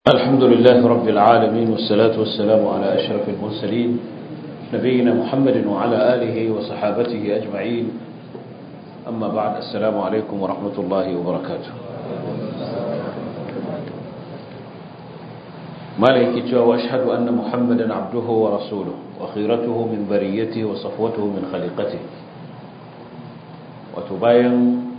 الحمد لله رب العالمين والصلاة والسلام على أشرف المرسلين نبينا محمد وعلى آله وصحابته أجمعين أما بعد السلام عليكم ورحمة الله وبركاته مالك وأشهد أن محمدا عبده ورسوله وخيرته من بريته وصفوته من خليقته وتباين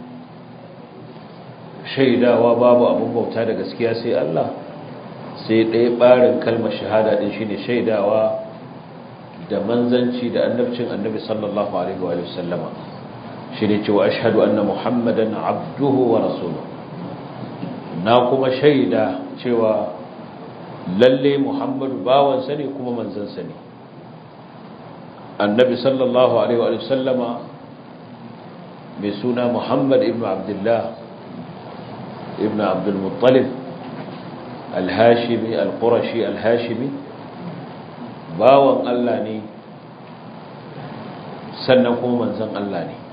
shaidawa babu abin bauta da gaskiya sai Allah sai ɗaya ɓarin kalmar shahada ɗin shine shaidawa da manzanci da annabcin annabi sallallahu alaihi wa sallama shine cewa ashhadu anna muhammadan abduhu wa rasuluhu na kuma shaida cewa lalle muhammadu bawansa ne kuma manzansa ne annabi sallallahu alaihi wa sallama mai suna muhammad ibn abdullah ابن عبد المطلب الهاشمي القرشي الهاشمي باwan Allah ne sannan kuma manzon Allah ne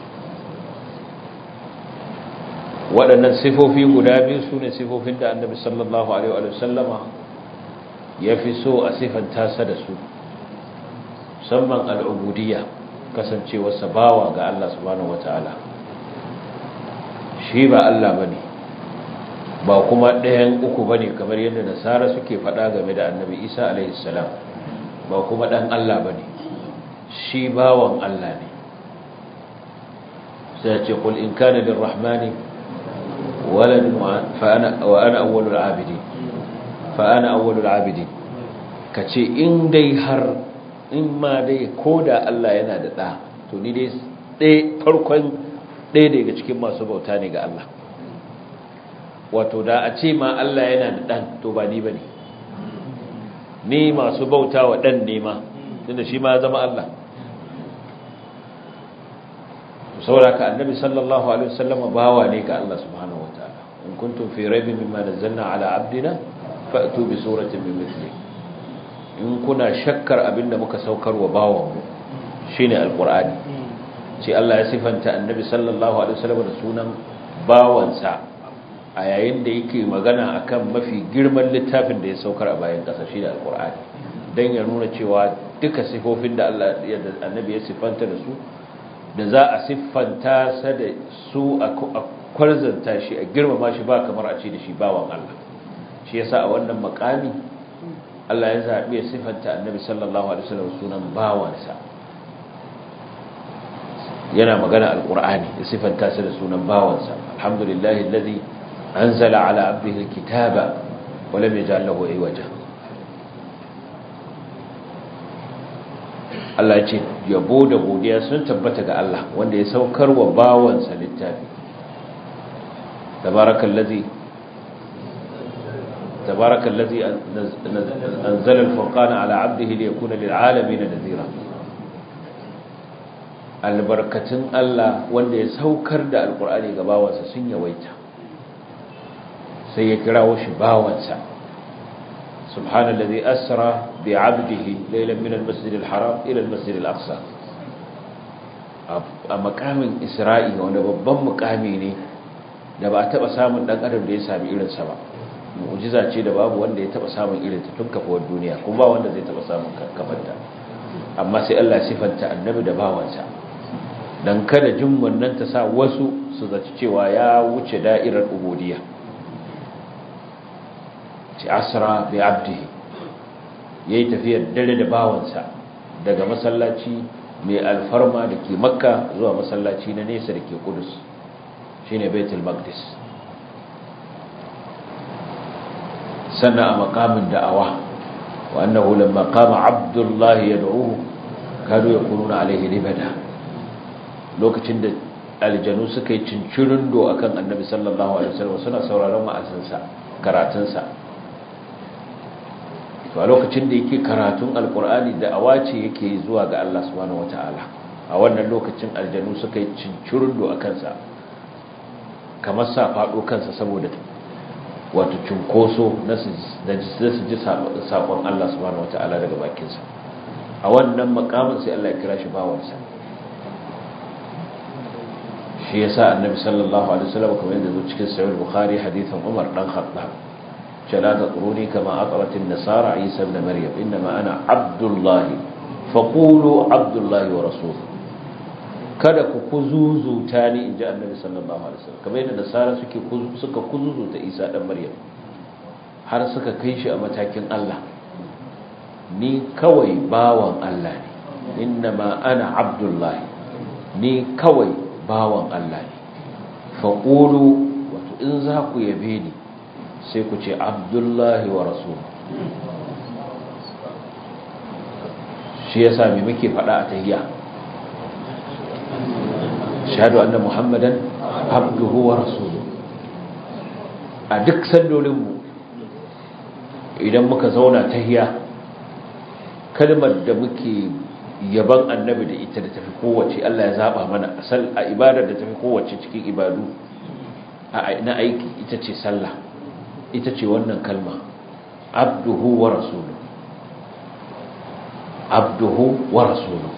waɗannan sifofi guda biyu su ne sifofin da annabi sallallahu alaihi wa sallama ya fi so a sifanta sa da su musamman al'ubudiyya kasancewarsa bawa ga Allah subhanahu wataala shi ba Allah bane ba kuma ɗayan uku ba ne kamar yadda nasara suke faɗa game da annabi isa alaihissalam ba kuma ɗan Allah ba ne shi bawan Allah ne sai ce kul in kana lil rahmani waladun wa ana awwalul abidi fa ana awwalul abidi kace in dai har in ma dai koda Allah yana da ɗa to ni dai ɗaya farkon ɗaya daga cikin masu bauta ne ga Allah wato da a ce ma Allah yana da ɗan to ba ni ba ne ni masu bauta wa ɗan nema tunda shi ma zama Allah sauraka annabi sallallahu alaihi wasallama bawa ne ga Allah subhanahu wataala in kuntum fi raibin mimma nazzalna ala abdina fa'tu bi suratin min mithli in kuna shakkar abinda muka saukar wa bawan mu shine alqur'ani ce Allah ya sifanta annabi sallallahu alaihi wasallama da sunan bawansa a yayin da yake magana akan mafi girman littafin da ya saukar a bayan ƙasa shi da alƙur'ani don ya nuna cewa duka sifofin da Allah yadda annabi ya siffanta da su da za a siffanta sa da su a kwarzanta shi a girmama shi ba kamar a ce da shi bawan Allah shi yasa a wannan makami Allah ya zaɓi ya siffanta annabi sallallahu alaihi wasallam sunan bawansa yana magana alƙur'ani ya siffanta sa da sunan bawansa alhamdulillahi alladhi أنزل على عبده الكتاب ولم يجعل له عوجا Allah ya ce yabo da godiya sun tabbata ga Allah wanda ya saukar wa bawansa littafi tabarakallazi tabarakallazi anzala al-furqana ala 'abdihi liyakuna lil'alamin nadhira albarkatun Allah wanda ya saukar da alqur'ani ga bawansa sun yawaita sai ya kirawo shi bawansa subhanallazi asra bi 'abdihi laylan min al-masjid al-haram ila al-masjid al-aqsa a makamin isra'i wanda babban mukami ne da ba taba samun dan adam da ya sami irin sa ba mu'jiza ce da babu wanda ya taba samun irin ta tun kafuwar duniya kuma ba wanda zai taba samun kafanta amma sai Allah ya sifanta annabi da bawansa dan kada jin wannan ta sa wasu su zaci cewa ya wuce da'irar ubudiyya ci asra bi abdihi yayi tafiyar dare da bawansa daga masallaci mai alfarma da ke makka zuwa masallaci na nesa da ke kudus shine baitul maqdis sannan a makamin da'awa wa annahu lamma qama abdullahi yad'uhu kadu yakununa alaihi libada lokacin da aljanu suka yi cincirin do akan annabi sallallahu alaihi wasallam suna sauraron wa'azinsa karatunsa to a lokacin da yake karatun alkur'ani da awace yake zuwa ga Allah subhanahu wataala a wannan lokacin aljanu suka yi cincirundo a kansa kamar sa faɗo kansa saboda wato cunkoso na su ji saƙon Allah subhanahu wataala daga bakinsa a wannan makamin sai Allah ya kira shi bawansa shi yasa annabi sallallahu alaihi wasallam kamar yadda zo cikin sahih bukhari hadithan Umar dan Khattab la taquruni kama aqrat an-nasara isa ibn maryam inma ana abdullah faqulu abdullah wa rasul kada ku kuzuzuta ni inji annabi sallallahu alaihi wasallam kamar yadda nasara suke suka kuzuzuta isa dan maryam har suka kai shi a matakin Allah ni kawai bawan Allah ne innama ana abdullahi ni kawai bawan Allah ne faƙulu wato in za ku yabe ni sai ku ce abdullahi wa rasul shi ya sami muke faɗa a tahiyya shahadu anna muhammadan abduhu wa rasuluhu a duk sallolinmu idan muka zauna tahiyya kalmar da muke yaban annabi da ita da tafi kowace Allah ya zaba mana asal a ibadar da tafi kowace cikin ibadu na aiki ita ce sallah ita ce wannan kalma abduhu wa rasuluhu abduhu wa rasuluhu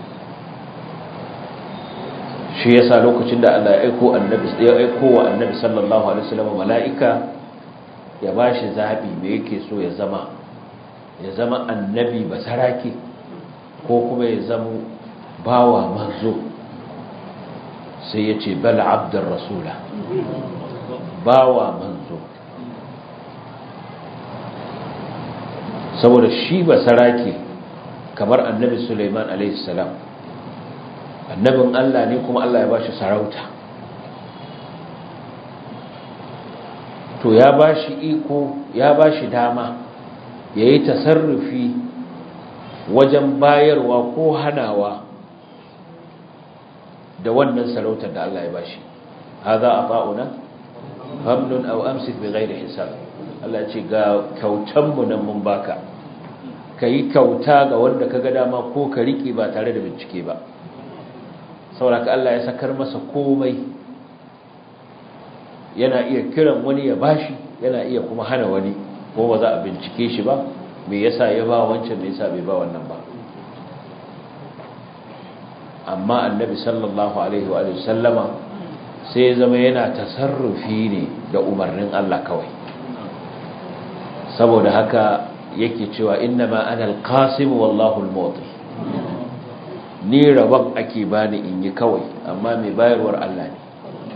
shi yasa lokacin da Allah ya aiko annabi ya aiko wa annabi sallallahu alaihi wasallam mala'ika ya bashi zabi me yake so ya zama ya zama annabi basarake ko kuma ya zama bawa manzo sai ya ce bal abdur rasula bawa manzo saboda shi basarake kamar annabi Sulaiman alaihi salam annabin Allah ne kuma Allah ya bashi sarauta to ya bashi iko ya bashi dama yayi tasarrufi wajen bayarwa ko hanawa da wannan sarautar da Allah ya bashi hadha ata'una famnun aw amsik bighairi hisab Allah ya ce ga kyautan mu nan mun baka kai kyauta ga wanda kaga dama ko ka rike ba tare da bincike ba saboda Allah ya sakar masa komai yana iya kiran wani ya bashi yana iya kuma hana wani ko ba za a bincike shi ba me yasa ya ba wancan me yasa bai ba wannan ba amma annabi sallallahu alaihi wa sallama sai zama yana tasarrufi ne da umarnin Allah kawai saboda haka yake cewa innama ana alqasim wallahu almuti ni rabon ake bani in yi kawai amma mai bayarwar Allah ne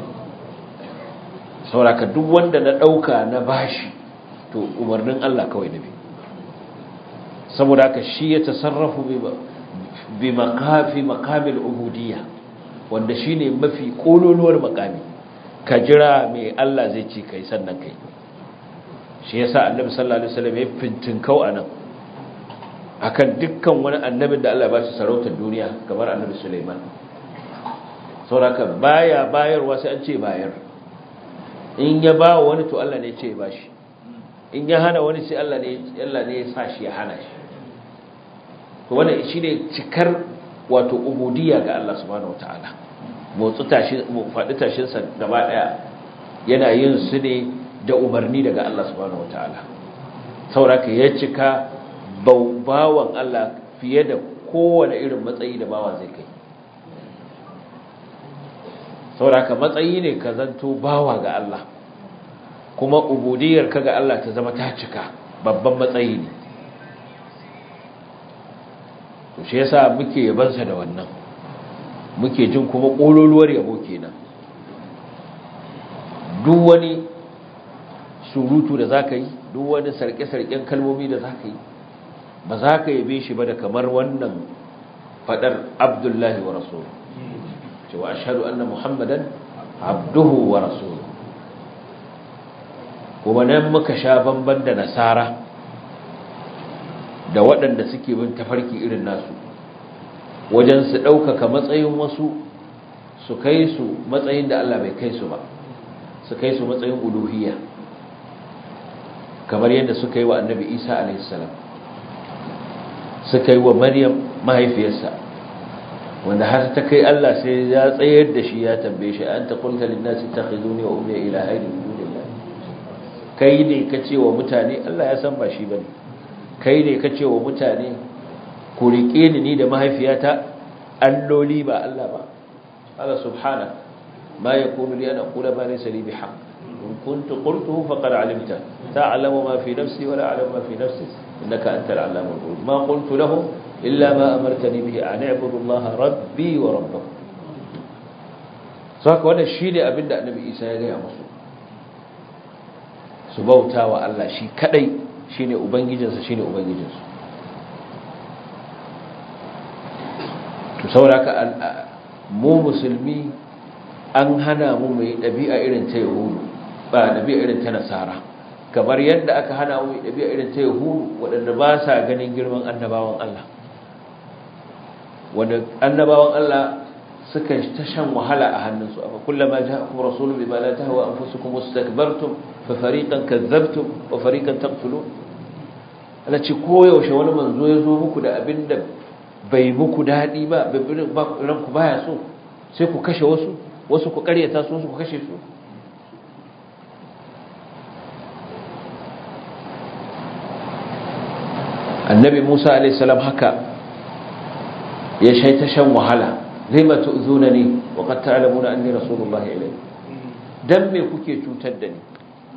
sauraka duk wanda na ɗauka na bashi to umarnin Allah kawai nabi saboda haka shi ya tasarrafu bi makafi makamil ubudiyya wanda shine mafi kololuwar makami ka jira mai Allah zai ci kai sannan kai shi yasa annabi sallallahu alaihi wasallam ya fintinkau anan akan dukkan wani annabin da Allah ba shi sarautar duniya kamar annabi Sulaiman sauraka baya bayarwa sai an ce bayar in ya ba wani to Allah ne ce ba shi in ya hana wani sai Allah ne Allah ne ya sa shi ya hana shi to wannan shine cikar wato ubudiyya ga Allah subhanahu wataala motsu tashi faɗi tashin sa gaba daya yana yin su ne da umarni daga Allah subhanahu wataala sauraka ya cika bawan Allah fiye da kowane irin matsayi da bawa zai kai sauraka matsayi ne ka zanto bawa ga Allah kuma ubudiyar ka ga Allah ta zama ta cika babban matsayi ne to shi yasa muke yabansa da wannan muke jin kuma kololuwar yabo kenan duk wani surutu da zaka yi duk wani sarke-sarken kalmomi da zaka yi ba za ka yabe shi ba da kamar wannan fadar abdullahi wa rasulu cewa ashhadu anna muhammadan abduhu wa rasulu kuma nan muka sha bamban da nasara da waɗanda suke bin tafarki irin nasu wajen su ɗaukaka matsayin wasu su kai su matsayin da Allah bai kai su ba su kai su matsayin uluhiyya kamar yadda suka yi wa annabi isa alaihissalam suka yi wa maryam mahaifiyarsa wanda har ta kai Allah sai ya tsayar da shi ya tambaye shi an ta qulta lin nasi takhizuni wa ummi ilahayn min dunillah kai ne kace wa mutane Allah ya san ba shi bane kai ne kace wa mutane ku rike ni ni da mahaifiyata alloli ba Allah ba Allah subhana ma yakunu li an aqula ma laysa li bihaq in kuntu qultuhu faqad alimta ta'lamu ma fi nafsi wa la a'lamu ma fi nafsi innaka antal allamul ghuyub ma qultu lahum illa ma amartani bihi an a'budu allaha rabbi wa rabbakum saka wannan shine abinda annabi Isa ya gaya musu su bauta wa Allah shi kadai shine ubangijinsa shine ubangijinsu to sauraka mu musulmi an hana mu mai ɗabi'a irin ta yahudu ba ɗabi'a irin ta nasara kamar yadda aka hana mu mai ɗabi'a irin ta yahudu waɗanda ba sa ganin girman annabawan Allah wanda annabawan Allah suka ta shan wahala a hannunsu amma kullama ja'akum rasulun bima la tahwa anfusukum wastakbartum fa fariqan kadzabtum wa fariqan taqtulun Allah ce koyaushe wani manzo ya zo muku da abinda bai muku daɗi ba ranku baya so sai ku kashe wasu wasu ku karyata su wasu ku kashe su annabi musa alaihissalam haka ya shaita shan wahala lima tu'zunani wa qad ta'lamuna anni rasulullah ilayhi dan me kuke cutar da ni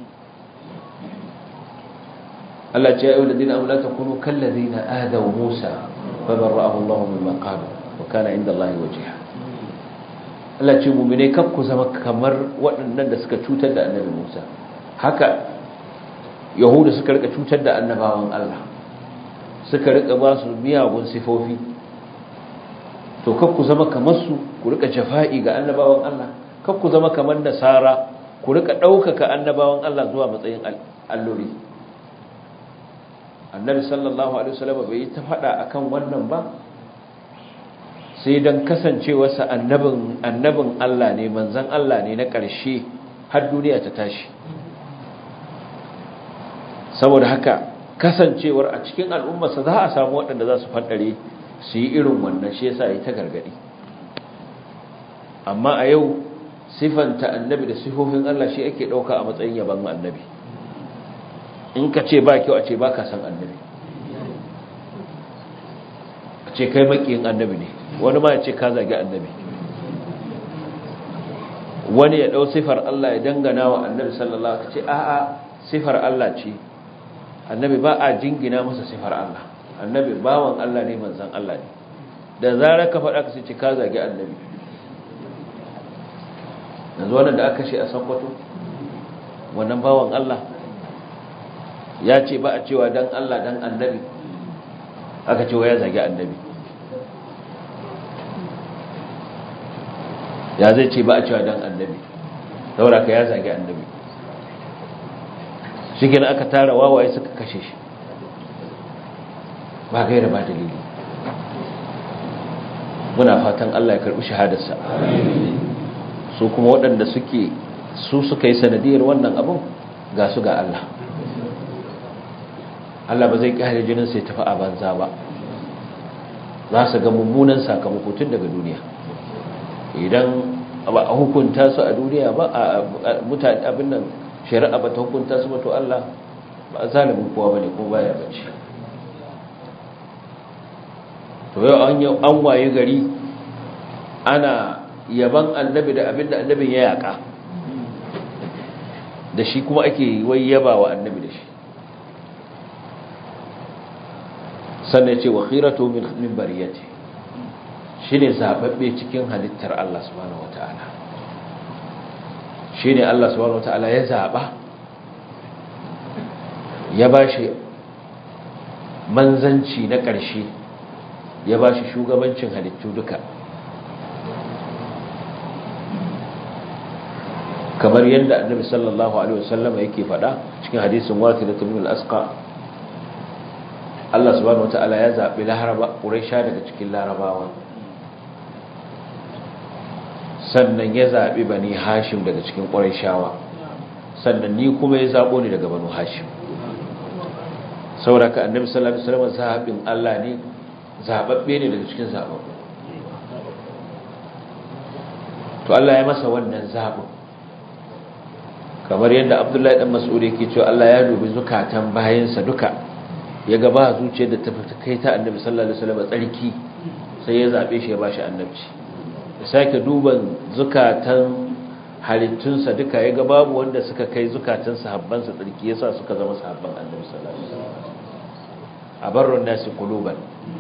Allah ce ya ayyuhal ladina amanu la takunu kal ladina adaw musa فبرأه الله مما قالوا وكان عند الله وجيها Allah ce mu'mine kar ku zama kamar waɗannan da suka cutar da annabi Musa haka yahudu suka rika cutar da annabawan Allah suka rika ba su miyagun sifofi to kar ku zama kamar su ku rika jafa'i ga annabawan Allah kar ku zama kamar nasara ku rika ɗaukaka annabawan Allah zuwa matsayin alloli annabi sallallahu alaihi wasallam bai ta fada akan wannan ba sai dan kasancewarsa annabin annabin Allah ne manzon Allah ne na ƙarshe har duniya ta tashi saboda haka kasancewar a cikin al'ummarsa za a samu waɗanda za su faɗare su yi irin wannan shi yasa yi ta gargadi amma a yau sifanta annabi da sifofin Allah shi ake ɗauka a matsayin yaban annabi in ka ce ba kyau a ce ba ka san annabi a ce kai makiyin annabi ne wani ma ya ce ka zagi annabi wani ya ɗau sifar Allah ya dangana wa annabi sallallahu alaihi ce a'a sifar Allah ce annabi ba a jingina masa sifar Allah annabi bawan Allah ne manzan Allah ne da zarar ka faɗa ka ce ka zagi annabi yanzu wannan da aka ce a sakwato wannan bawan Allah ya ce ba a cewa dan Allah dan annabi aka cewa ya zagi annabi ya zai ce ba a cewa dan annabi saboda ka ya zagi annabi shi gina aka tara wawaye suka kashe shi ba gaira ba dalili muna fatan Allah ya karbi shahadarsa su kuma waɗanda suke su suka yi sanadiyar wannan abin ga su ga Allah Allah ba zai kare jinin sai tafi a banza ba za su ga mummunan sakamako tun daga duniya idan ba a hukunta su a duniya ba a mutane abin nan shari'a ba ta hukunta su ba to Allah ba zalimin kowa bane ko baya bace to yau an an waye gari ana yaban annabi da abin da annabin ya yaka da shi kuma ake wai yaba wa annabi da shi sannan ce wa khiratu min bariyati shine zababbe cikin halittar Allah subhanahu wataala shine Allah subhanahu wataala ya zaba ya bashi manzanci na ƙarshe ya bashi shugabancin halittu duka kamar yadda annabi sallallahu alaihi wasallam yake faɗa cikin hadisin wasilat ibn al-asqa Allah subhanahu wataala ya zabi laraba quraisha daga cikin larabawa sannan ya zabi bani hashim daga cikin quraishawa sannan ni kuma ya zabo ni daga banu hashim saboda annabi sallallahu alaihi wasallam zabin Allah ne zababbe ne daga cikin zababbe to Allah ya masa wannan zabin kamar yadda abdullahi dan mas'ud yake cewa Allah ya dubi zukatan bayansa duka ya ga ba zuciyar da ta fita kai ta annabi sallallahu alaihi wasallam tsarki sai ya zabe shi ya bashi annabci ya sake duban zukatan halittunsa duka ya ga babu wanda suka kai zukatan sahabbansa tsarki yasa suka zama sahabban annabi sallallahu alaihi wasallam abarrun nasi quluban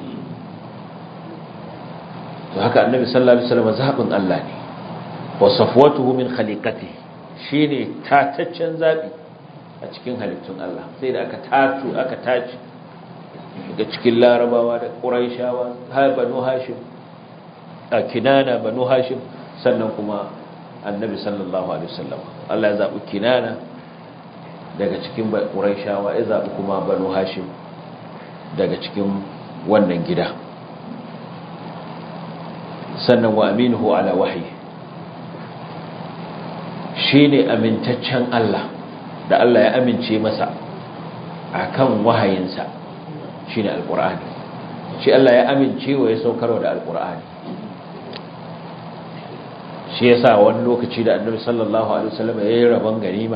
to haka annabi sallallahu alaihi wasallam zabin Allah ne wa safwatuhu min khaliqatihi shine tataccen zabi a cikin halittun Allah sai da aka tatu aka taci daga cikin larabawa da quraishawa har banu hashim a kinana banu hashim sannan kuma annabi sallallahu alaihi wasallam Allah ya zabi kinana daga cikin quraishawa ya zabi kuma banu hashim daga cikin wannan gida sannan wa aminuhu ala wahyi shine amintaccen Allah da Allah ya amince masa akan wahayinsa shine alqur'ani shi Allah ya amince wa ya saukarwa da alqur'ani shi yasa wani lokaci da annabi sallallahu alaihi wasallam ya yi rabon ganima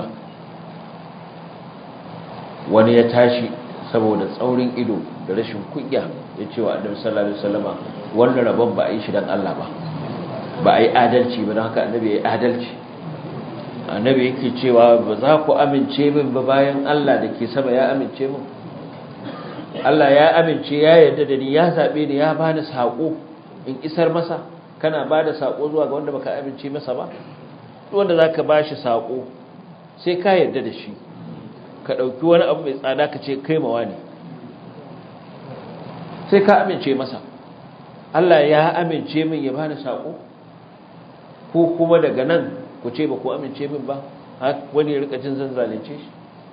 wani ya tashi saboda tsaurin ido da rashin kunya ya ce wa annabi sallallahu alaihi wasallama wannan rabon ba a yi shi dan Allah ba ba a yi adalci ba don haka annabi ya yi adalci annabi yake cewa ba za ku amince min ba bayan Allah da ke sama ya amince min Allah ya amince ya yarda da ni ya zabe ni ya bani sako in isar masa kana bada sako zuwa ga wanda baka amince masa ba duk wanda zaka bashi sako sai ka yarda da shi ka dauki wani abu mai tsada ka ce kai mawa ne sai ka amince masa Allah ya amince min ya bani sako ko kuma daga nan ku ce ba ku amince min ba wani ya rika jin zan zalunce shi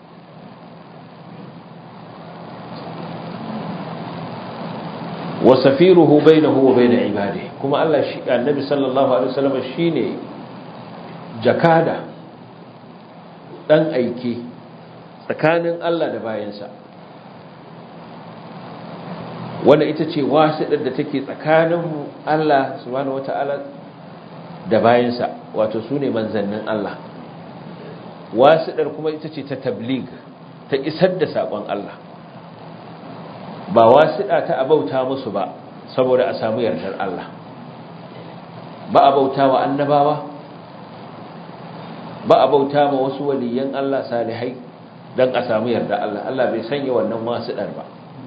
wa safiruhu bainahu wa bain ibadihi kuma Allah shi annabi sallallahu alaihi wasallam shine jakada dan aike tsakanin Allah da bayansa wanda ita ce wasiɗar da take tsakanin Allah subhanahu wataala da bayansa wato su ne manzannin Allah wasiɗar kuma ita ce ta tablig ta isar da saƙon Allah ba wasiɗa ta abauta musu ba saboda a samu yardar Allah ba a bauta wa annabawa ba a bauta ma wasu waliyan Allah salihai don a samu yardar Allah Allah bai sanya wannan wasiɗar ba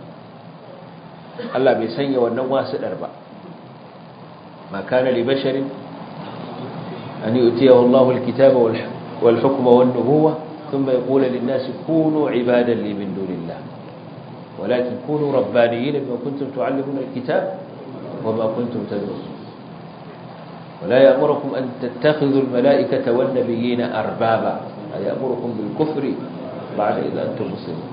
Allah bai sanya wannan wasiɗar ba ma kana li basharin أن يؤتيه الله الكتاب والحكم والنبوة ثم يقول للناس كونوا عبادا لي من دون الله ولكن كونوا ربانيين بما كنتم تعلمون الكتاب وما كنتم تدرسون ولا يأمركم أن تتخذوا الملائكة والنبيين أربابا يأمركم بالكفر بعد إذا أنتم مسلمون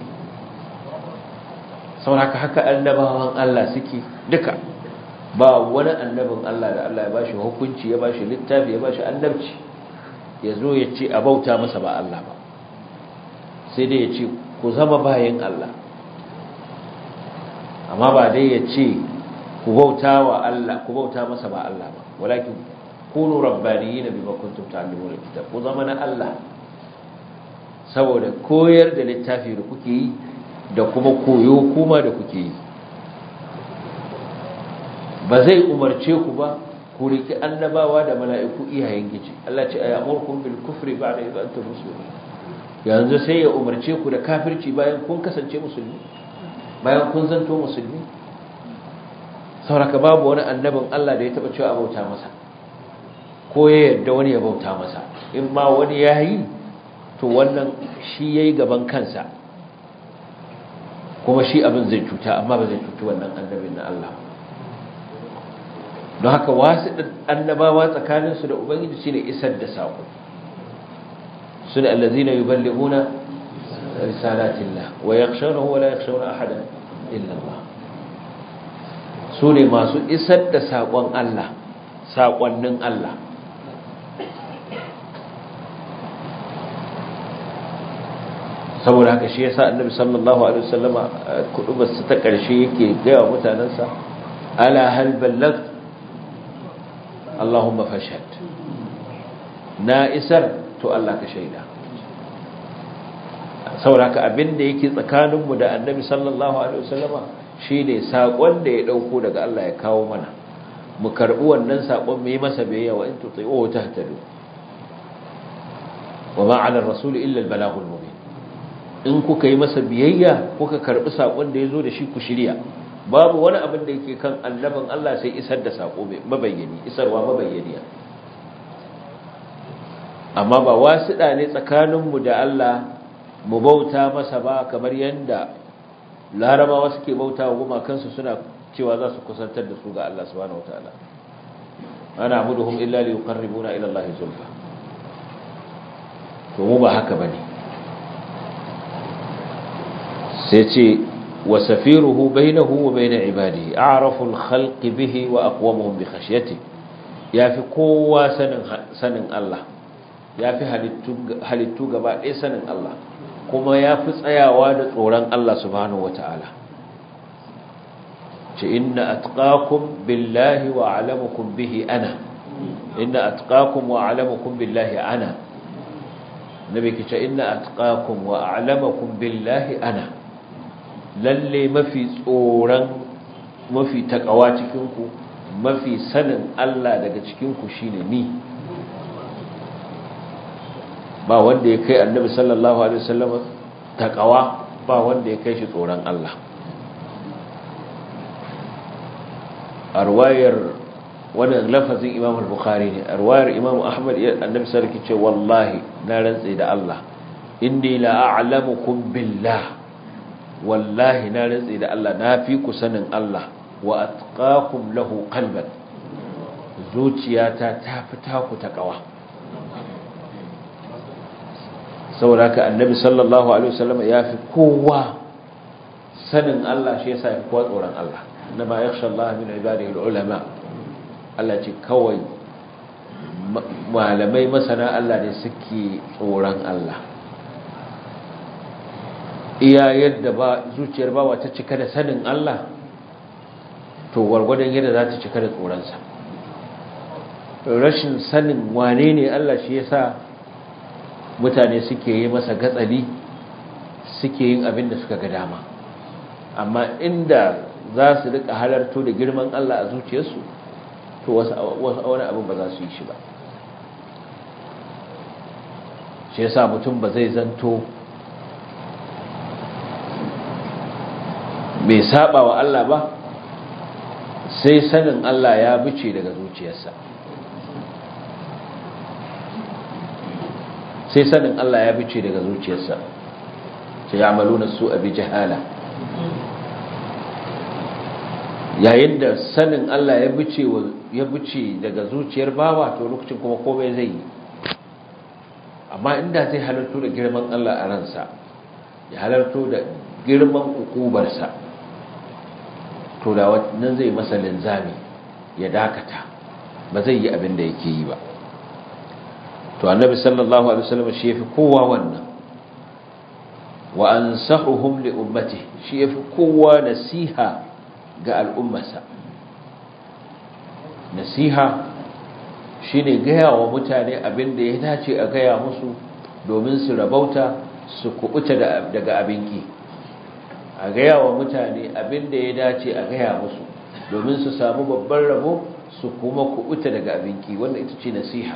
sauraka haka annabawan Allah suke duka ba wani annabin Allah da Allah ya bashi hukunci ya bashi littafi ya bashi annabci ya zo ya ce a bauta masa ba Allah ba sai dai ya ce ku zama bayan Allah amma ba dai ya ce ku bauta wa Allah ku bauta masa ba Allah ba walakin kunu rabbaniyina bima kuntum ta'lamuna kitab ku zama na Allah saboda koyar da littafi da kuke yi da kuma koyo kuma da kuke yi ba zai umarce ku ba ku riki annabawa da mala'iku iyayen giji Allah ce ayamurkum bil kufri ba'da idh antum muslimun yanzu sai ya umarce ku da kafirci bayan kun kasance musulmi bayan kun zanto musulmi sauraka babu wani annabin Allah da ya taba cewa bauta masa ko ya yarda wani ya bauta masa in ma wani ya yi to wannan shi yayi gaban kansa kuma shi abin zai cuta amma ba zai cuci wannan annabin na Allah don haka wasu annabawa tsakaninsu da ubangiji shine isar da sako sune allazina yuballighuna risalatillah wa yakhshawnahu wa la yakhshawna ahadan illa Allah sune masu isar da sakon Allah sakonnin Allah saboda haka shi yasa annabi sallallahu alaihi wasallama kudubar su ta karshe yake ga mutanansa ala hal ballagt Allahumma fashhad na isar to Allah ka shaida saboda haka abinda yake tsakaninmu da annabi sallallahu alaihi wasallama shine sakon da ya dauko daga Allah ya kawo mana mu karbi wannan sakon mu yi masa biyayya wa in tuti'u tahtadu wa ma 'ala ar-rasul illa al-balaghul mubin in kuka yi masa biyayya kuka karbi sakon da yazo da shi ku shirya babu wani abin da yake kan annabin Allah sai isar da sako mabayyani isarwa mabayyaniya amma ba wasiɗa ne tsakaninmu da Allah mu bauta masa ba kamar yadda larabawa suke bauta wa gumakansu suna cewa za su kusantar da su ga Allah subhanahu wataala ana abuduhum illa li yuqarribuna ila Allah zulfa to mu ba haka bane sai ce wa safiruhu bainahu wa bain ibadihi a'rafu al-khalqi bihi wa aqwamuhum bi khashyatihi yafi kowa sanin sanin Allah ya fi halittu gaba ɗaya sanin Allah kuma ya fi tsayawa da tsoron Allah subhanahu wata'ala ce inna atqakum billahi wa alamukum bihi ana inna atqakum wa alamukum billahi ana nabi ke ce inna atqakum wa alamukum billahi ana lalle mafi tsoron mafi takawa cikinku mafi sanin Allah daga cikinku shine ni ba wanda ya kai annabi sallallahu alaihi wasallam takawa ba wanda ya kai shi tsoron Allah arwayar wannan lafazin Imam al-Bukhari ne arwayar Imam Ahmad annabi sallallahu alaihi ce wallahi na rantsi da Allah inni la a'lamukum billah wallahi na rantsi da Allah na fi ku sanin Allah wa atqakum lahu qalban zuciyata ta fita ku takawa saboda haka annabi sallallahu alaihi wasallam ya fi kowa sanin Allah shi yasa fi kowa tsoron Allah inma yakhsha Allah min ibadihi ulama Allah ce kawai malamai masana Allah ne suke tsoron Allah iya yadda ba zuciyar bawa ta cika da sanin Allah to gwargwadon yadda za ta cika da tsoronsa rashin sanin wane ne Allah shi yasa mutane suke yi masa gatsali suke yin abin da suka ga dama amma inda za su rika halarto da girman Allah a zuciyarsu to wasu wani abin ba za su yi shi ba shi yasa mutum ba zai zanto mai saba wa Allah ba sai sanin Allah ya bice daga zuciyarsa sai sanin Allah ya bice daga zuciyarsa sai ya amaluna su abi jahala yayin da sanin Allah ya bice ya bice daga zuciyar bawa to lokacin kuma komai zai yi amma inda zai halarto da girman Allah a ransa ya halarto da girman ukubarsa to da wannan zai masa linzami ya dakata ba zai yi abin da yake yi ba to annabi sallallahu alaihi wasallam shi yafi kowa wannan wa ansahuhum li ummati shi yafi kowa nasiha ga al'ummarsa nasiha shine gaya wa mutane abin da ya dace a gaya musu domin su rabauta su kubuta daga abinki a gaya wa mutane abin da ya dace a gaya musu domin su samu babban rabo su kuma kubuta daga abinki wanda ita ce nasiha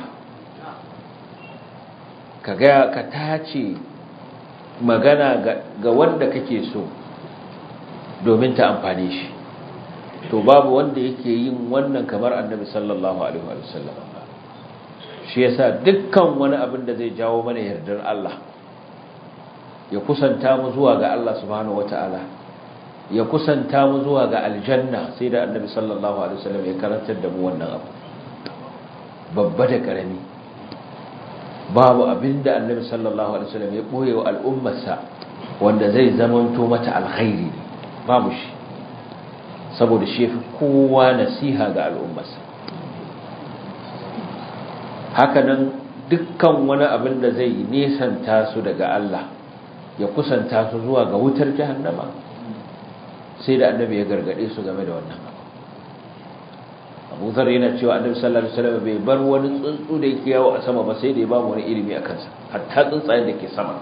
ka gaya ka tace magana ga wanda kake so domin ta amfane shi to babu wanda yake yin wannan kamar annabi sallallahu alaihi wasallam shi yasa dukkan wani abin da zai jawo mana yardar Allah ya kusanta mu zuwa ga Allah subhanahu wataala ya kusanta mu zuwa ga aljanna sai da annabi sallallahu alaihi wasallam ya karantar da mu wannan abu babba da karami babu abinda annabi sallallahu alaihi wasallam ya boye wa al'ummarsa wanda zai zamanto mata alkhairi babu shi saboda shi fi kowa nasiha ga al'ummarsa hakanan dukkan wani abin da zai nesanta su daga Allah ya kusanta su zuwa ga wutar jahannama sai da annabi ya gargade su game da wannan abu zar yana cewa annabi sallallahu alaihi wasallam bai bar wani tsuntsu da yake yawo a sama ba sai da ya ba mu wani ilimi a kansa hatta tsuntsayen da ke sama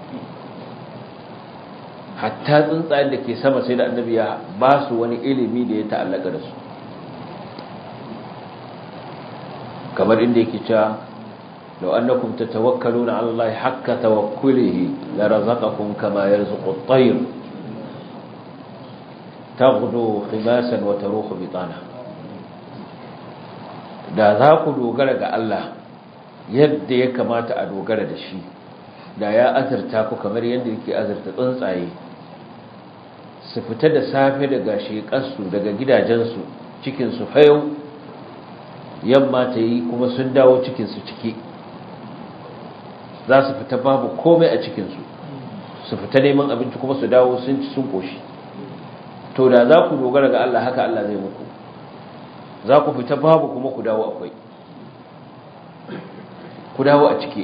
hatta tsuntsayen da ke sama sai da annabi ya ba su wani ilimi da ya ta'allaka da su kamar inda yake cewa لو أنكم تتوكلون على الله حق توكله لرزقكم كما يرزق الطير تغدو خماسا وتروح بطانا da za ku dogara ga Allah yadda ya kamata a dogara da shi da ya azurta ku kamar yadda yake azurta tsuntsaye su fita da safe daga shekarsu daga gidajensu cikinsu fayau yamma ta yi kuma sun dawo cikinsu ciki za su fita babu komai a cikinsu su fita neman abinci kuma su dawo sun ci sun koshi to da za ku dogara ga Allah haka Allah zai muku za ku fita babu kuma ku dawo akwai ku dawo a ciki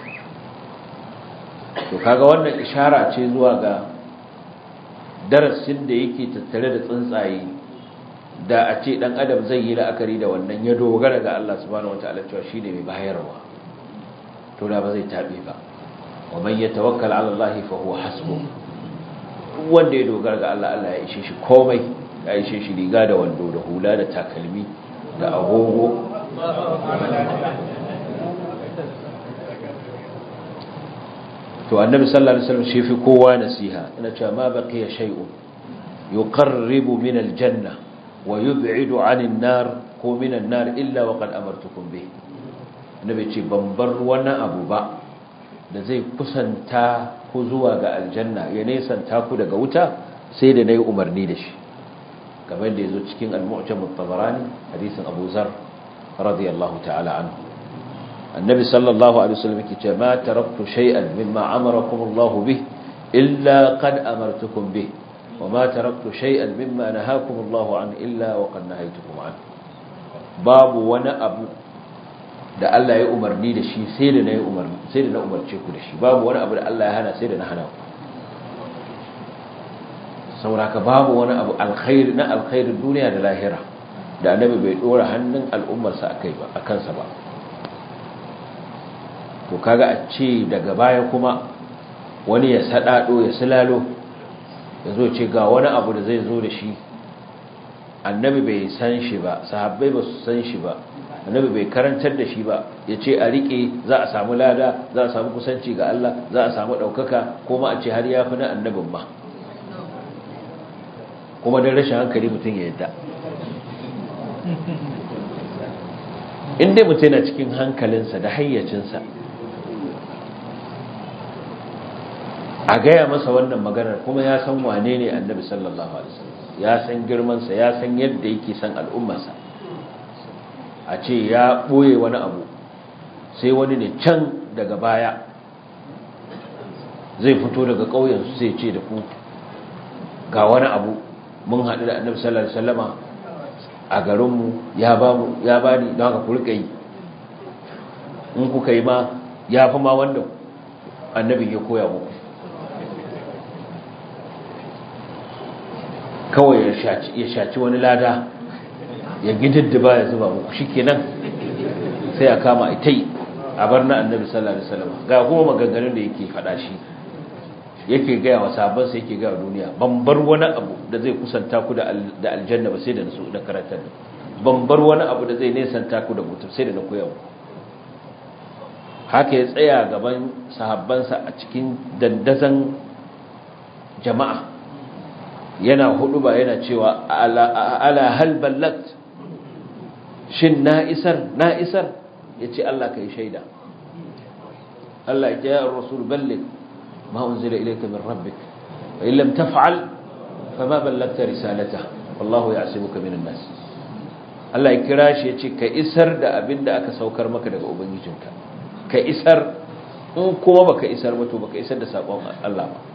to kaga wannan ishara ce zuwa ga darasin da yake tattare da tsuntsaye da a ce dan adam zai yi la'akari da wannan ya dogara ga Allah subhanahu wataala cewa shine mai bayarwa to da ba zai tabe ba wa man yatawakkal ala Allah fa huwa hasbuh wanda ya dogara ga Allah Allah ya ishe shi komai ya ishe shi riga da wando da hula da takalmi da agogo to annabi sallallahu alaihi wasallam shi fi kowa nasiha ina cewa ma baqiya shay'un yuqarribu min aljanna wa yub'idu 'anil nar ko min an-nar illa wa qad amartukum bih annabi ce ban bar wani abu ba da zai kusanta ku zuwa ga aljanna ya nesanta ku daga wuta sai da nayi umarni da shi kamar da yazo cikin al-mu'jam at-tabarani hadisin Abu Zar radiyallahu ta'ala anhu النبي صلى الله عليه وسلم كتاب ما تركت شيئا مما أمركم الله به إلا قد أمرتكم به وما تركت شيئا مما نهاكم الله عنه إلا وقد نهيتكم عنه باب وانا أبو da Allah ya umarni da shi sai da na yi umarni sai da na umarce ku da shi babu wani abu da Allah ya hana sai da na hana ku sauraka babu wani abu alkhairi na alkhairin duniya da lahira da annabi bai dora hannun al'ummarsa akai ba akan sa ba to kaga a ce daga baya kuma wani ya sadado ya silalo ya zo ce ga wani abu da zai zo da shi annabi bai san shi ba sahabbai ba su san shi ba annabi bai karantar da shi ba ya ce a rike za a samu lada za a samu kusanci ga Allah za a samu ɗaukaka kuma a ce har ya fi na annabin ma kuma don rashin hankali mutum ya yadda in dai mutum yana cikin hankalinsa da hayyacinsa a gaya masa wannan maganar kuma ya san wane ne annabi sallallahu alaihi wasallam ya san girmansa ya san yadda yake san al'ummarsa a ce ya ɓoye wani abu sai wani ne can daga baya zai fito daga ƙauyensu sai ce da ku ga wani abu mun haɗu da annabi sallallahu alaihi wasallama a garinmu ya ba mu ya ba ni don haka ku rika yi in kuka yi ma ya fi ma wanda annabin ya koya muku kawai ya shaci wani lada ya gididdiba ya zuba muku shi kenan sai a kama ita yi a bar na annabi sallallahu alaihi wasallam ga kuma maganganun da yake faɗa shi yake gaya wa sabansa yake gaya duniya ban bar wani abu da zai kusanta ku da aljanna ba sai da nasu da karantar ban bar wani abu da zai nesanta ku da mutum sai da na koya muku haka ya tsaya gaban sahabbansa a cikin dandazan jama'a yana hudu ba yana cewa ala hal ballat shin na isar na isar yace Allah kai shaida Allah ya ya rasul balligh ma unzila ilayka min rabbik wa in lam taf'al fama ballagta risalata wallahu ya'simuka minan nas Allah ya kira shi yace ka isar da abinda aka saukar maka daga ubangijinka ka isar in kuma baka isar ba to baka isar da sakon Allah ba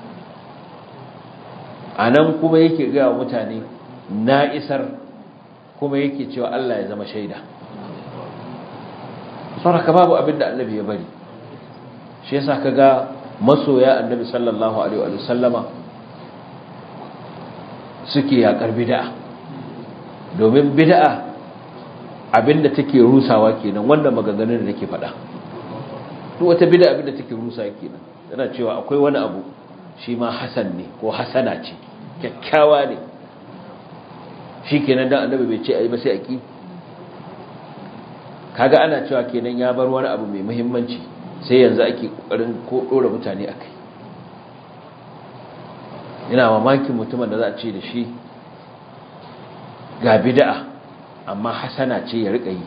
a nan kuma yake gaya wa mutane na isar kuma yake cewa Allah ya zama shaida saraka babu abin da annabi ya bari shi yasa kaga masoya annabi sallallahu alaihi wa sallama suke yakar bid'a domin bid'a abinda take rusawa kenan wanda maganganun da nake faɗa duk wata bid'a abinda take rusawa kenan tana cewa akwai wani abu shi ma hasan ne ko hasana ce kyakkyawa ne shi kenan dan annabi bai ce ayi ba sai aki kaga ana cewa kenan ya bar wani abu mai muhimmanci sai yanzu ake kokarin ko dora mutane akai ina mamakin mutumin da za a ce da shi ga bid'a amma hasana ce ya rika yi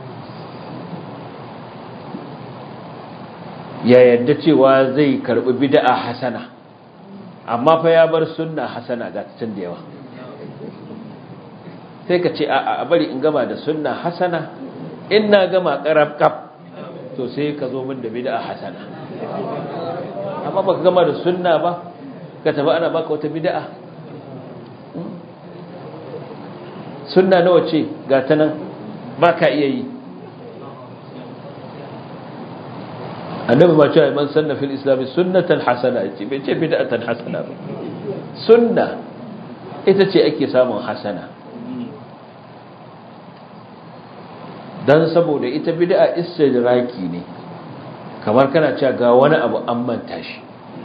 ya yadda cewa zai karbi bid'a hasana amma fa ya bar sunna hasana ga tun da yawa sai ka ce a bari in gama da sunna hasana in na gama karab kaf to sai ka zo min da bid'a hasana amma baka gama da sunna ba ka tafi ana baka wata bid'a sunna nawa ce ga ta nan baka iya yi annabi ma cewa man sanna fil islam sunnatan hasana ce bai ce bid'atan hasana ba sunna ita ce ake samun hasana dan saboda ita bid'a istidraki ne kamar kana cewa ga wani abu an manta shi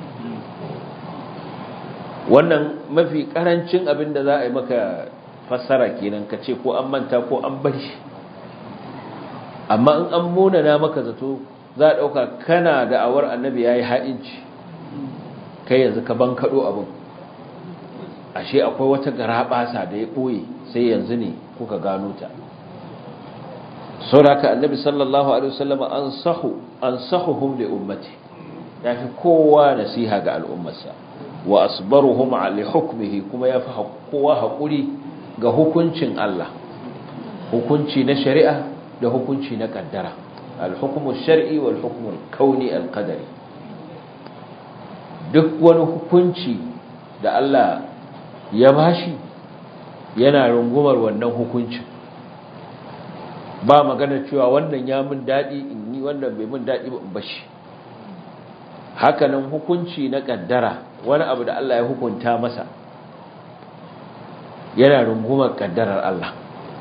wannan mafi karancin abin da za a yi maka fassara kenan ka ce ko an manta ko an bar shi amma in an munana maka zato za a ɗauka kana da awar annabi ya yi ha'inci kai yanzu ka ban kaɗo abin ashe akwai wata garaɓasa da ya ɓoye sai yanzu ne kuka gano ta sauraka annabi sallallahu alaihi wasallama an sahu an sahuhum li ummati yafi kowa nasiha ga al'ummarsa wa asbaruhum li hukmihi kuma yafi kowa hakuri ga hukuncin Allah hukunci na shari'a da hukunci na kaddara al-hukmu shar'i wal hukmu al-kauni al-qadari duk wani hukunci da Allah ya bashi yana rungumar wannan hukuncin ba magana cewa wannan ya mun daɗi in yi wannan bai mun daɗi ba in bashi hakanan hukunci na ƙaddara wani abu da Allah ya hukunta masa yana rungumar ƙaddarar Allah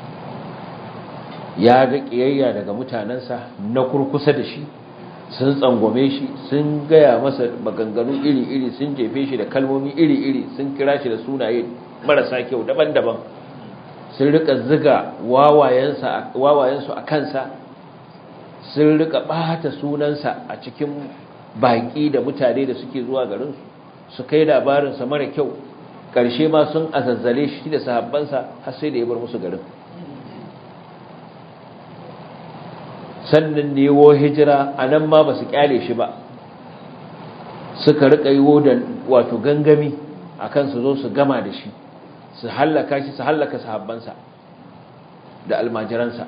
ya ga ƙiyayya daga mutanensa na kurkusa da shi sun tsangwame shi sun gaya masa maganganu iri-iri sun jefe shi da kalmomi iri-iri sun kira shi da sunaye marasa kyau daban-daban sun rika ziga wawayensu a kansa sun rika bata sunansa a cikin baƙi da mutane da suke zuwa garinsu su kai labarinsa mara kyau ƙarshe ma sun azazzale shi da sahabbansa har sai da ya bar musu garin sannan da yawo hijira a nan ma ba su kyale shi ba suka rika yi da wato gangami a kan su zo su gama da shi su hallaka shi su hallaka sahabbansa da almajiransa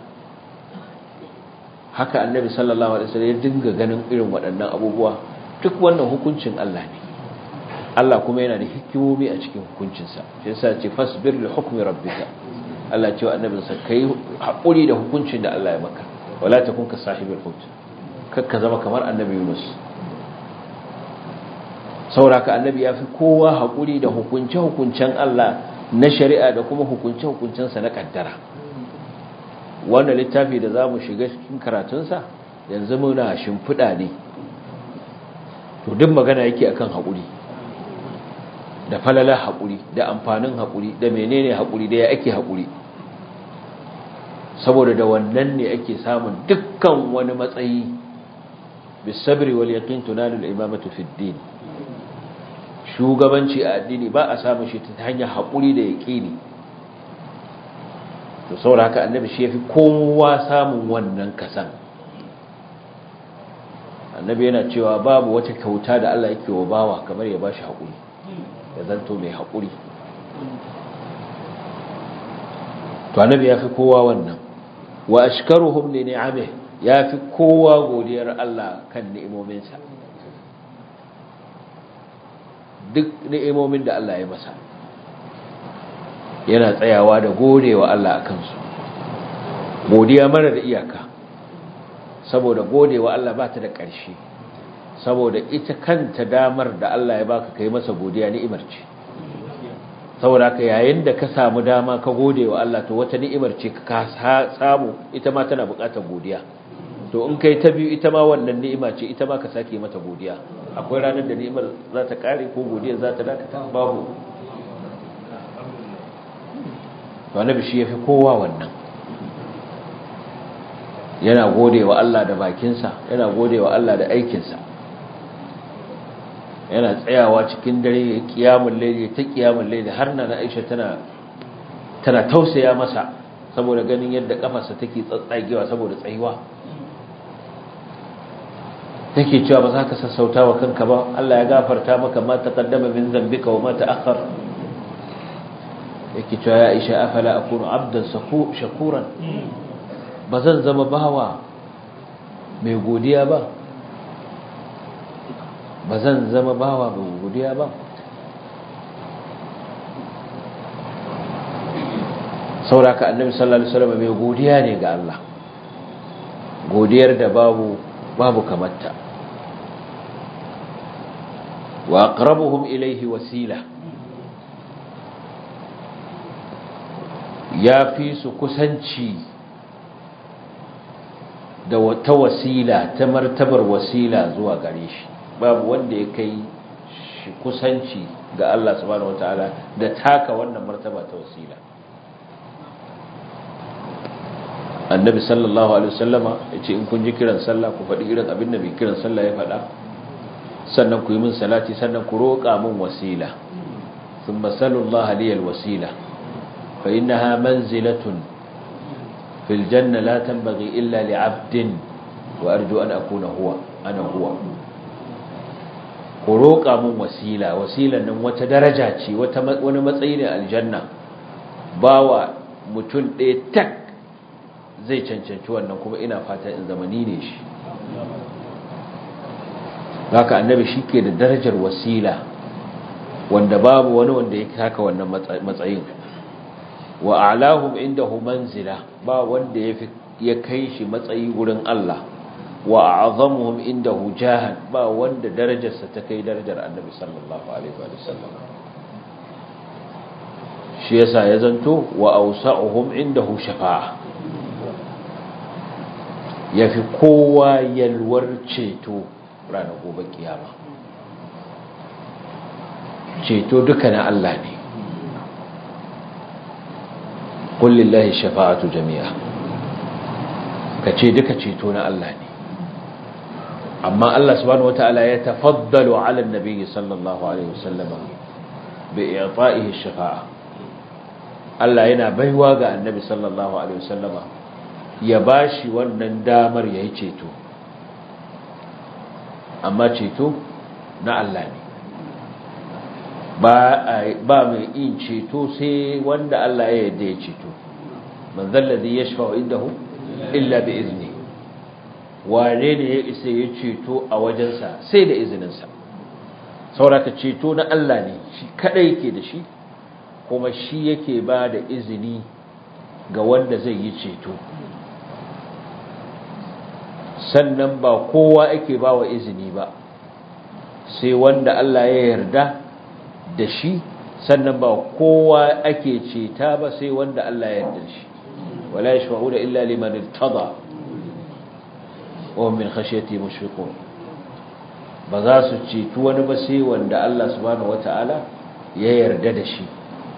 haka annabi sallallahu alaihi wasallam ya dinga ganin irin waɗannan abubuwa duk wannan hukuncin Allah ne Allah kuma yana da hikimomi a cikin hukuncinsa shi yasa ce fasbir li hukmi rabbika Allah ce wa annabinsa kai haƙuri da hukuncin da Allah ya maka wala takun ka sahibul hut kakka zama kamar annabi Yunus sauraka annabi ya fi kowa haƙuri da hukunce-hukuncen Allah na shari'a da kuma hukunce-hukuncensa na kaddara wannan littafi da za mu shiga cikin karatunsa yanzu muna shimfiɗa ne to duk magana yake akan haƙuri da falala haƙuri da amfanin haƙuri da menene haƙuri da ya ake haƙuri saboda da wannan ne ake samun dukkan wani matsayi bisabri wal yaqin tunalu al imamatu fid din shugabanci a addini ba a samun shi ta hanyar haƙuri da yaƙini to saboda haka annabi shi yafi kowa samun wannan kasan annabi yana cewa babu wata kyauta da Allah yake wa bawa kamar ya bashi haƙuri ya zanto mai haƙuri to annabi yafi kowa wannan wa ashkaruhum li ni'amihi yafi kowa godiyar Allah kan ni'imominsa duk ni'imomin da Allah ya masa yana tsayawa da godewa Allah a kansu godiya mara da iyaka saboda godewa Allah ba ta da ƙarshe saboda ita kanta damar da Allah ya baka kai masa godiya ni'imar ce saboda haka yayin da ka samu dama ka godewa Allah to wata ni'imar ce ka samu ita ma tana buƙatar godiya to in kai ta biyu ita ma wannan ni'ima ce ita ma ka sake mata godiya akwai ranar da ni'imar za ta kare ko godiya za ta dakata babu to annabi shi yafi kowa wannan yana gode wa Allah da bakinsa yana gode wa Allah da aikinsa yana tsayawa cikin dare kiyamun laili ta kiyamun laili har na Aisha tana tana tausaya masa saboda ganin yadda kafarsa take tsatsagewa saboda tsayuwa take cewa ba za ka sassauta wa kanka ba Allah ya gafarta maka ma taqaddama min dhanbika wa ma ta'akhkhar yake cewa ya Aisha afala akunu abdan shakuran ba zan zama bawa mai godiya ba ba zan zama bawa mai godiya ba sauraka annabi sallallahu alaihi wasallam mai godiya ne ga Allah godiyar da babu babu kamarta wa aqrabuhum ilayhi wasila ya fi su kusanci da wata wasila ta martabar wasila zuwa gare shi babu wanda ya kai shi kusanci ga Allah subhanahu wataala da taka wannan martaba ta wasila annabi sallallahu alaihi wasallama yace in kun ji kiran sallah ku faɗi irin abin da mai kiran sallah ya faɗa sannan ku yi min salati sannan ku roƙa min wasila thumma sallallahu alaihi wasila fa innaha manzilatun fil janna la tanbaghi illa li 'abdin wa arju an akuna huwa ana huwa ku roƙa min wasila wasilan nan wata daraja ce wata wani matsayi ne aljanna bawa mutum ɗaya tak zai cancanci wannan kuma ina fata in zamani ne shi haka annabi shi ke da darajar wasila wanda babu wani wanda ya haka wannan matsayin wa a'lahum indahu manzila ba wanda ya ya kai shi matsayi gurin Allah wa a'zamuhum indahu jahan ba wanda darajarsa ta kai darajar annabi sallallahu alaihi wa sallam shi yasa ya zanto wa awsa'uhum indahu shafa'a ya fi kowa yalwar ceto ranar gobe kiyama ceto duka na Allah ne kullillahi shafa'atu jami'a ka ce duka ceto na Allah ne amma Allah subhanahu wata'ala ya tafaddalu ala nabi sallallahu alaihi wasallama bi i'ta'ihi shafa'a Allah yana baiwa ga annabi sallallahu alaihi wasallama ya ba shi wannan damar ya yi ceto amma ceto na Allah ne ba mai yin ceto sai wanda Allah ya yadda ya ceto man zallazi ya shafa indahu illa bi izini wane ne ya isa ya ceto a wajensa sai da izininsa sauraka ceto na Allah ne shi kadai yake da shi kuma shi yake ba da izini ga wanda zai yi ceto sannan ba kowa ake ba wa izini ba sai wanda Allah ya yarda da shi sannan ba kowa ake ceta ba sai wanda Allah ya yarda da shi wala yashfa'una illa liman irtada wa hum min khashyati mushfiqun ba za su cetu wani ba sai wanda Allah subhanahu wata'ala ya yarda da shi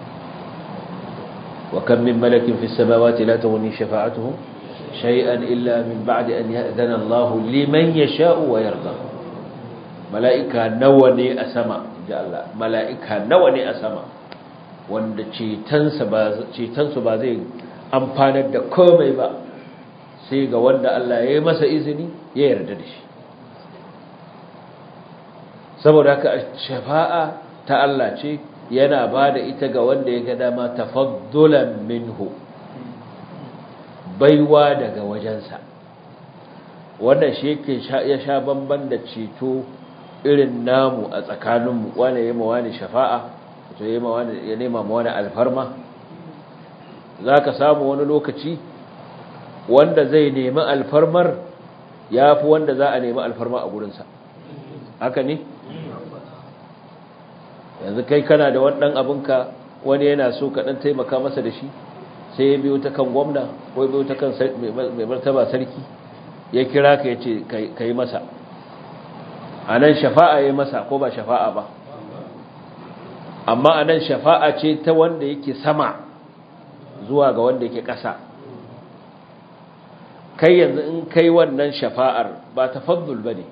wa kam min malakin fis samawati la tughni shafa'atuhum شيئا إلا من بعد أن يأذن الله لمن يشاء ويرضى ملائكة نوني أسما جاء الله ملائكة نوني أسما wanda cetonsu ba zai amfanar da komai ba sai ga wanda Allah ya yi masa izini ya yarda da shi saboda haka shafa'a ta Allah ce yana ba da ita ga wanda ya ga dama tafaddulan minhu baiwa daga wajensa wannan shi yake ya sha bamban da ceto irin namu a tsakaninmu wane ya ma wani shafa'a to ya ya nema ma wani alfarma za ka samu wani lokaci wanda zai nemi alfarmar ya fi wanda za a nemi alfarma a gurinsa haka ne yanzu kai kana da wani ɗan abinka wani yana so ka ɗan taimaka masa da shi sai ya biyo ta kan gwamna ko ya biyo ta kan mai martaba sarki ya kira ka ya ce ka yi masa a nan shafa'a ya yi masa ko ba shafa'a ba amma a nan shafa'a ce ta wanda yake sama zuwa ga wanda yake ƙasa kai yanzu in kai wannan shafa'ar ba tafaddul bane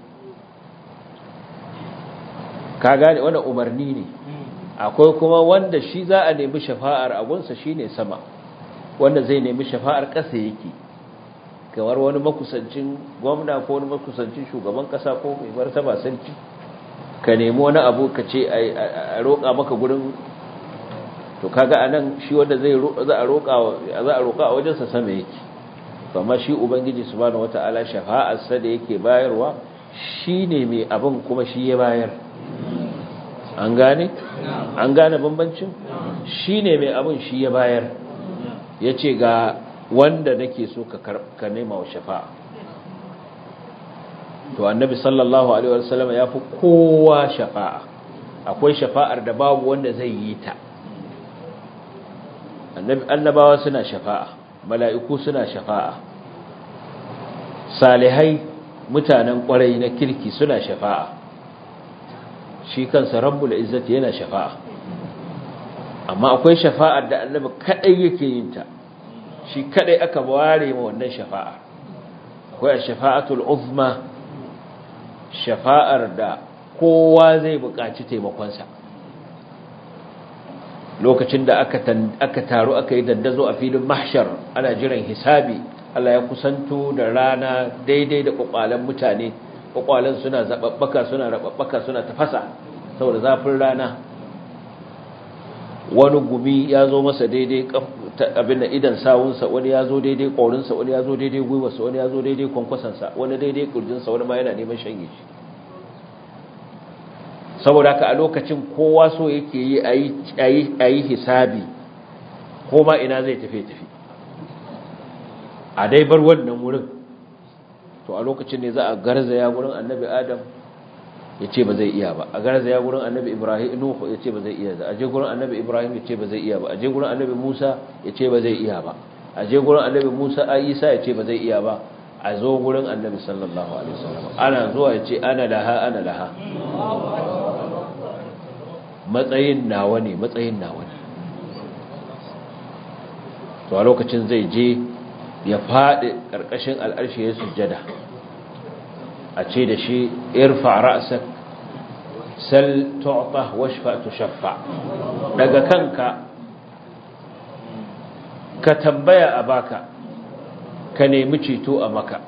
ka gane wannan umarni ne akwai kuma wanda shi za a nemi shafa'ar agunsa shine sama wanda zai nemi shafa'ar ƙasa yake kamar wani makusancin gwamna ko wani makusancin shugaban ƙasa ko mai martaba sarki ka nemi wani abu ka ce a roƙa maka gurin to kaga anan shi wanda zai za a roƙa za a roƙa a wajensa sama yake amma shi ubangiji subhanahu wataala shafa'ar sa da yake bayarwa shine mai abin kuma shi ya bayar an gane an gane bambancin shine mai abin shi ya bayar yace ga wanda nake so ka ka nema wa shafa'a to annabi sallallahu alaihi wasallam ya fi kowa shafa'a akwai shafa'ar da babu wanda zai yi ta annabi annabawa suna shafa'a mala'iku suna shafa'a salihai mutanen kwarai na kirki suna shafa'a shi kansa rabbul izzati yana shafa'a amma akwai shafa'ar da annabi kadai yake yin ta shi kadai aka ware ma wannan shafa'a akwai shafa'atul uzma shafa'ar da kowa zai buƙaci taimakonsa lokacin da aka aka taru aka yi dandazo a filin mahshar ana jiran hisabi Allah ya kusanto da rana daidai da kwakwalen mutane kwakwalen suna zababbaka suna rababbaka suna tafasa saboda zafin rana wani gumi ya zo masa daidai abin da idan sawunsa wani ya zo daidai ƙaurinsa wani ya zo daidai gwiwarsa wani ya zo daidai kwankwasansa wani daidai ƙurjinsa wani ma yana neman shanye shi saboda ka a lokacin kowa so yake yi a yi hisabi ko ma ina zai tafi tafi a dai bar wannan wurin to a lokacin ne za a garzaya wurin annabi adam ya ce ba zai iya ba a garzaya wurin annabi ibrahim nuhu ya ce ba zai iya ba a je wurin annabi ibrahim ya ce ba zai iya ba a je wurin annabi musa ya ce ba zai iya ba a je wurin annabi musa a isa ya ce ba zai iya ba a zo wurin annabi sallallahu alaihi wasallam ana zuwa ya ce ana laha ana laha matsayin nawa ne matsayin nawa ne to a lokacin zai je ya faɗi ƙarƙashin al'arshi ya sujjada a ce da shi irfa ra'sak sal tu'ta washfa tushaffa daga kanka ka tambaya a baka ka nemi ceto a maka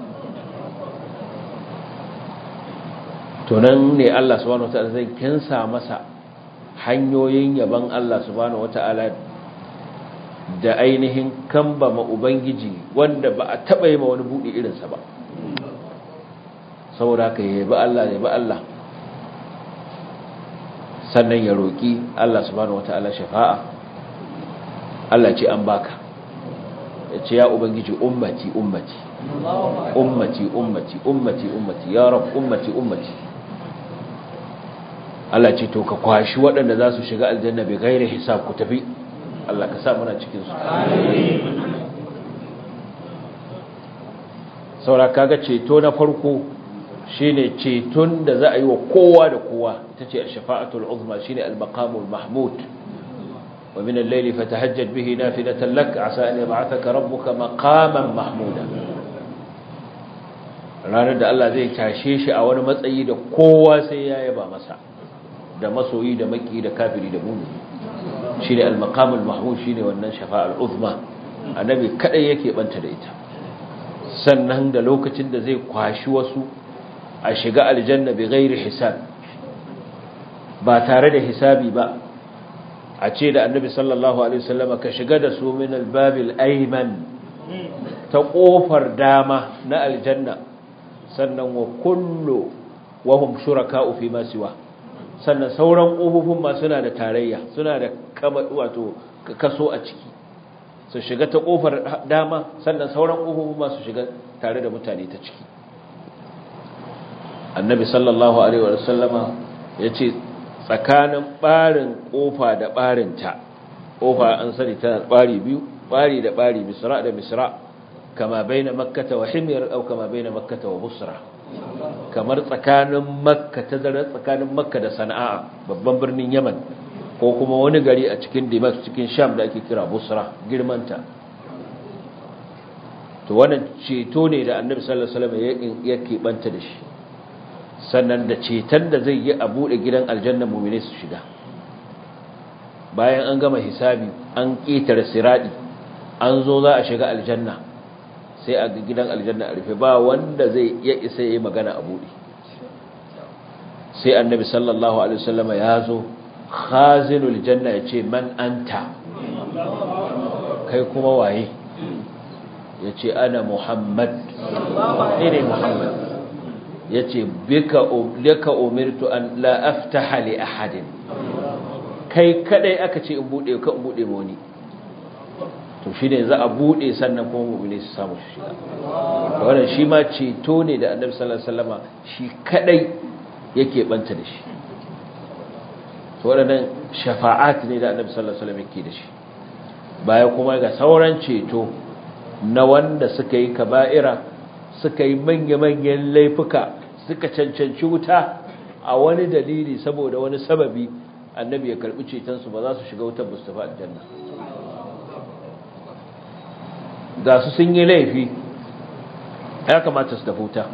to nan ne Allah subhanahu wataala zai kinsa masa hanyoyin yaban Allah subhanahu wataala da ainihin kambama ubangiji wanda ba a taba yi ma wani budi irinsa ba saboda ka yabi Allah yabi Allah sannan ya roki Allah subhanahu wataala shafa'a Allah ce an baka ya ce ya ubangiji ummati ummati ummati ummati ummati ummati ya rab ummati ummati Allah ce to ka kwashi waɗanda za su shiga aljanna bai gaire hisab ku tafi Allah ka sa muna cikin su saura kaga ceto na farko shine ceton da za a yi wa kowa da kowa ita ce shafa'atul uzma shine al-maqamul mahmud wa min al-layli fatahajjad bihi nafilatan lak asa an yab'athaka rabbuka maqaman mahmuda ranar da Allah zai tashe shi a wani matsayi da kowa sai ya yaba masa da masoyi da maki da kafiri da mumini shine al-maqamul mahmud shine wannan shafa'al uzma annabi kadai yake banta da ita sannan da lokacin da zai kwashi wasu a shiga aljanna bi ghairi hisab ba tare da hisabi ba a ce da annabi sallallahu alaihi wasallam ka shiga da su min al-babil ayman ta kofar dama na aljanna sannan wa kullu wa hum shuraka'u fi ma siwa sannan sauran ƙofofin ma suna da tarayya suna da kama wato kaso a ciki su shiga ta ƙofar dama sannan sauran ƙofofin ma su shiga tare da mutane ta ciki annabi sallallahu alaihi wa sallama ya ce tsakanin ɓarin ƙofa da ɓarinta ƙofa an sani tana ɓari biyu ɓari da ɓari misra da misra kama bai na makkata wa himyar au kama bai na makkata wa busra kamar tsakanin makka ta zara tsakanin makka da sana'a babban birnin yaman ko kuma wani gari a cikin dimash cikin sham da ake kira busra girmanta to wannan ceto ne da annabi sallallahu alaihi wasallam ya keɓanta da shi sannan da ceton da zai yi a buɗe gidan aljanna mu'mine su shiga bayan an gama hisabi an ƙetare siradi an zo za a shiga aljanna sai a gidan aljanna a rufe ba wanda zai iya isa yi magana a buɗe sai annabi sallallahu alaihi wasallam ya zo khazinul janna ya ce man anta kai kuma waye ya ce ana muhammad ne ne muhammad ya ce bika umirtu an la aftaha li ahadin kai kadai aka ce in bude ka in bude wani to shi ne za a bude sannan kuma mu'mini su samu shi shiga to wannan shi ma ceto ne da annabi sallallahu alaihi wasallama shi kadai yake banta da shi to waɗannan shafa'at ne da annabi sallallahu alaihi wasallam yake da shi baya kuma ga sauran ceto na wanda suka yi kaba'ira suka yi manya-manyan laifuka suka cancanci wuta a wani dalili saboda wani sababi annabi ya karbi cetonsu ba za su shiga wutar mustafa aljanna ga su sun yi laifi ya kamata su tafi wuta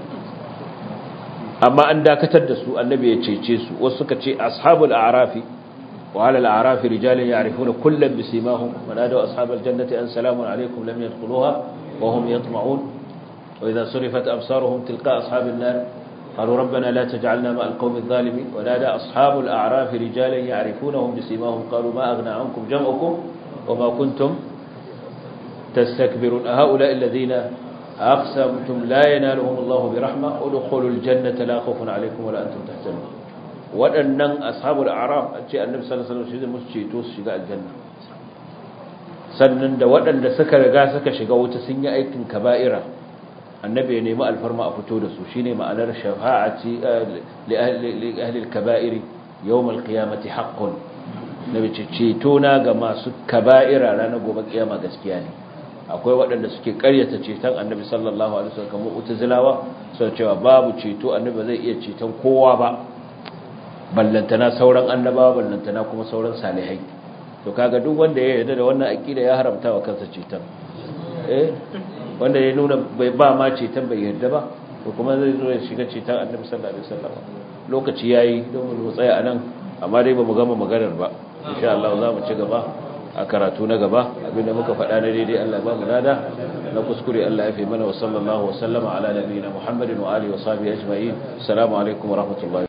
amma an dakatar da su annabi ya cece su wasu suka ce ashabul a'rafi wa ala al-a'rafi rijalun ya'rifuna kullam bisimahum wa nadu ashabal jannati an salamun alaykum lam yadkhuluha wa hum yatma'un wa idha surifat absaruhum tilqa ashabin nar قالوا ربنا لا تجعلنا مع القوم الظالمين ونادى أصحاب الأعراف رجالا يعرفونهم بسيماهم قالوا ما أغنى عنكم جمعكم وما كنتم تستكبرون هؤلاء الذين أقسمتم لا ينالهم الله برحمة ادخلوا الجنة لا خوف عليكم ولا أنتم تحزنون waɗannan ashabul a'raf a ce annabi sallallahu alaihi wasallam shi zai musu ceto su shiga aljanna sannan da waɗanda suka riga suka shiga wuta sun yi aikin kaba'ira annabi ya nemi alfarma a fito da su shine ma'anar shafa'ati li ahli ahli al-kaba'ir yawm al-qiyamati haqqun nabi ce ceto na ga masu kaba'ira ranar gobe kiyama gaskiya ne akwai waɗanda suke ƙaryata ceton annabi sallallahu alaihi wasallam kamar utazilawa sai cewa babu ceto annabi zai iya ceton kowa ba ballantana sauran annabawa ballantana kuma sauran salihai to kaga duk wanda ya yarda da wannan aqida ya haramta wa kansa ceton eh wanda ya nuna bai ba ma ceton bai yarda ba to kuma zai zo ya shiga ceton annabi sallallahu alaihi wasallam lokaci yayi don mu tsaya anan amma dai bamu gama maganar ba insha Allah za mu ci gaba a karatu na gaba abinda muka faɗa na daidai Allah ba mu nada na kuskure Allah ya fi mana wa sallallahu wa sallama ala nabiyina Muhammadin wa alihi wa sahbihi ajma'in assalamu alaikum wa rahmatullahi